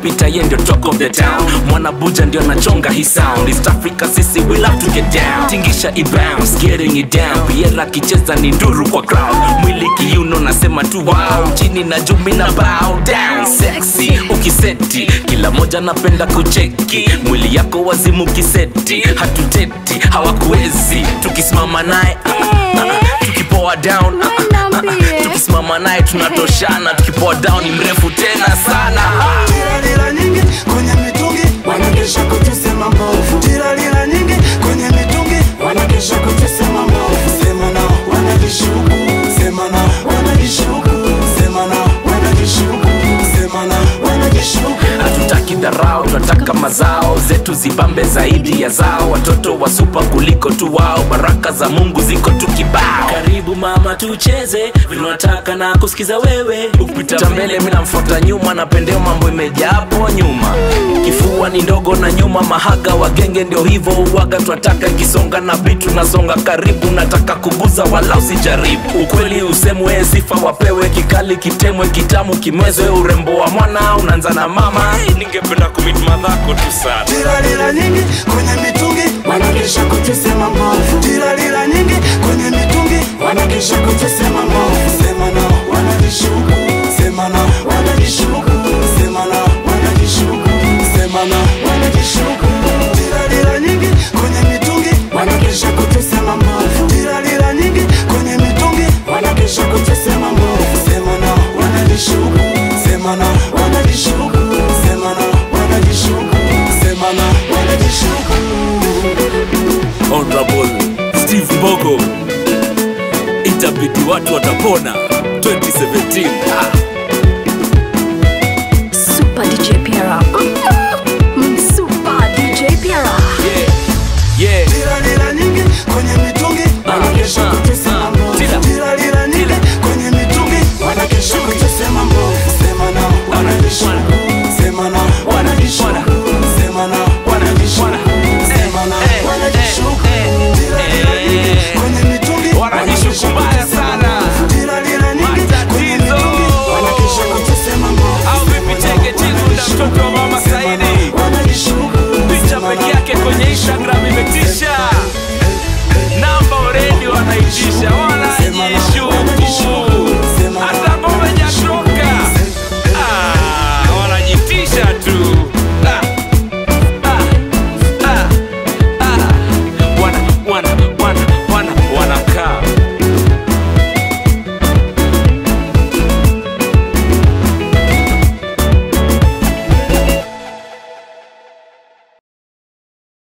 akipita ye ndio talk of the town mwana buja ndio anachonga hii sound east africa sisi we love to get down tingisha i bounce getting it down piera akicheza ni nduru kwa crowd mwili kiuno nasema tu wow chini na jumi na bow down sexy ukiseti kila moja napenda kucheki mwili yako wazimu kiseti hatuteti hawakuwezi tukisimama naye ah, ah, ah, tukipoa down ah, ah, ah, ah, tukisimama naye tunatoshana tukipoa down ni mrefu tena sana Tiralila nyingi kwenye mitungi wanakesha kutusema mbovu. Tiralila nyingi kwenye mitungi wanakesha kutusema mbovu. Sema nao wanajishuku, sema nao wanajishuku, sema nao wanajishuku, sema nao wanajishuku. hatutaki dharau tunataka mazao zetu zibambe zaidi ya zao watoto wa supa kuliko tu wao baraka za mungu ziko tu kibao karibu mama tucheze vinataka na kusikiza wewe ukipita mbele mi namfuata nyuma napendeo mambo imejaa hapo nyuma kifua ni ndogo na nyuma mahaga wagenge ndio hivyo uwaga twataka ikisonga na bitu nasonga karibu nataka kuguza wala usijaribu ukweli usemwe sifa wapewe kikali kitemwe kitamu kimwezwe urembo wa mwana unaanza na mama hey, ningependa kumit madhako tu sana Tiralila nyingi kwenye mitungi wanakesha kutusema mbovu. Tiralila nyingi kwenye mitungi wanakesha kutusema mbovu. Sema nao wanajishuku, sema nao wanajishuku, sema nao wanajishuku, sema nao wanajishuku. Tiralila nyingi kwenye mitungi wanakesha kutusema mbovu. Tiralila nyingi kwenye mitungi wanakesha kutusema mbovu. Sema nao wanajishuku, sema nao wanajishuku, sema nao wanajishuku, sema nao wanajishuku. honorable steve mbogo itabidi watu watapona 2017 ah.